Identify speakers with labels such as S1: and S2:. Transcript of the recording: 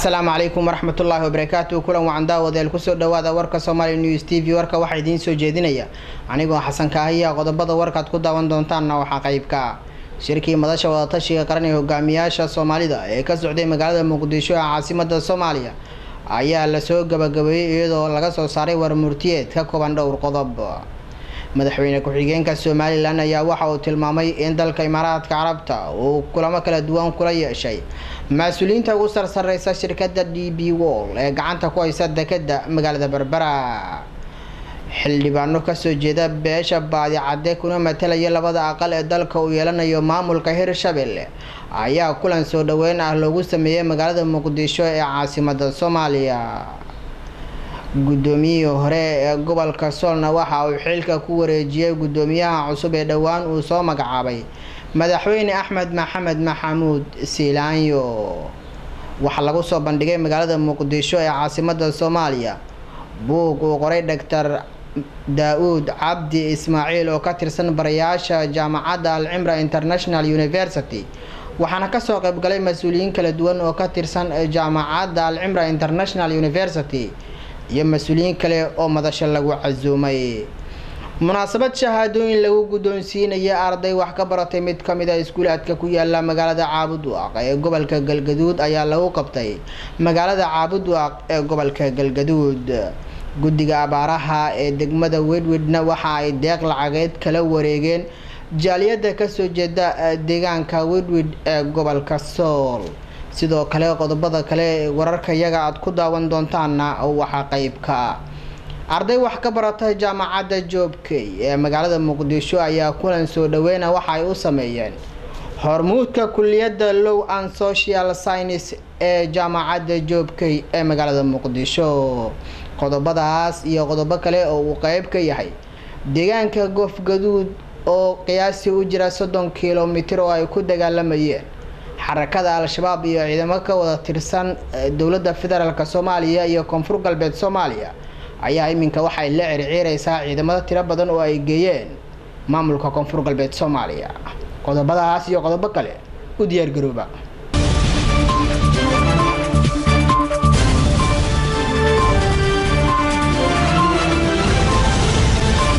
S1: asalaamu calaykum waraxmatullaahi wabarakaatu kulan wacan daawadeel kusoo dhawaada warka somaali news t v warka waxaa idiin soo jeedinaya anigoo xasan kaahiya qodobada warkaad ku daawan doontaanna waxaa qeybka shirkii madasha wadatashiga qaran ee hogaamiyaasha soomaalida ee ka socday magaalada muqdisho ee caasimada soomaaliya ayaa lasoo gabagabeeyey iyadoo laga soo saaray warmurtiyeed ka kooban dhowr qodob madaxweyne ku-xigeenka somalilan ayaa waxa uu tilmaamay in dalka imaaraadka carabta uu kulamo kala duwan kula yeeshay mas-uuliyiinta ugu sarsareysa shirkadda d b wall ee gacanta ku haysa dekeda magaalada berbera xildhibaano kasoo jeeda beesha baadicadde kuna matalaya labada aqal ee dalka uu yeelanayo maamulka hirshabelle ayaa kulan soo dhaweyn ah loogu sameeyey magaalada muqdisho ee caasimada soomaaliya guddoomiyihii hore ee gobolka soolna waxa uu xilka ku wareejiyey guddoomiyaha cusub ee dhowaan uu soo magacaabay madaxweyne axmed maxamed maxamuud siilaanyo waxaa lagu soo bandhigay magaalada muqdisho ee caasimada soomaaliya buug uu qoray doctor daa-uud cabdi ismaaciil oo ka tirsan barayaasha jaamacadda alcimra international university waxaana kasoo qaybgalay mas-uuliyiin kala duwan oo ka tirsan jaamacadda alcimra international university iyo mas-uuliyiin kale oo madasho lagu casuumay munaasabad shahaadooyin lagu guddoonsiinaya arday wax ka baratay mid ka mid a iskuulaadka ku yaala magaalada caabudwaaq ee gobolka galgaduud ayaa lagu qabtay magaalada caabudwaaq ee gobolka galgaduud guddiga abaaraha ee degmada wedwedna waxa ay deeq lacageed kala wareegeen jaaliyadda kasoo jeeda deegaanka wedwed ee gobolka sool sidoo kale qodobada kale wararka yaga aada ku daawan doontaana waxaa qeybka arday wax ka barata jaamacadda joobkey ee magaalada muqdisho ayaa kulan soo dhaweyna waxa ay u sameeyeen hormuudka kuliyadda low and social science ee jaamacadda joobkey ee magaalada muqdisho qodobadaas iyo qodobo kale oo uu qeyb ka yahay deegaanka goofgaduud oo qiyaasii u jira soddon kilomitir oo ay ku dagaalamayeen xarakada al-shabaab iyo ciidamo ka wada tirsan dowladda federaalk soomaaliya iyo koonfur galbeed soomaaliya ayaa iminka waxay la circiireysaa ciidamada tiro badan oo ay geeyeen maamulka koonfur galbeed soomaaliya qodobadaas iyo qodobo kale u diyaargarooba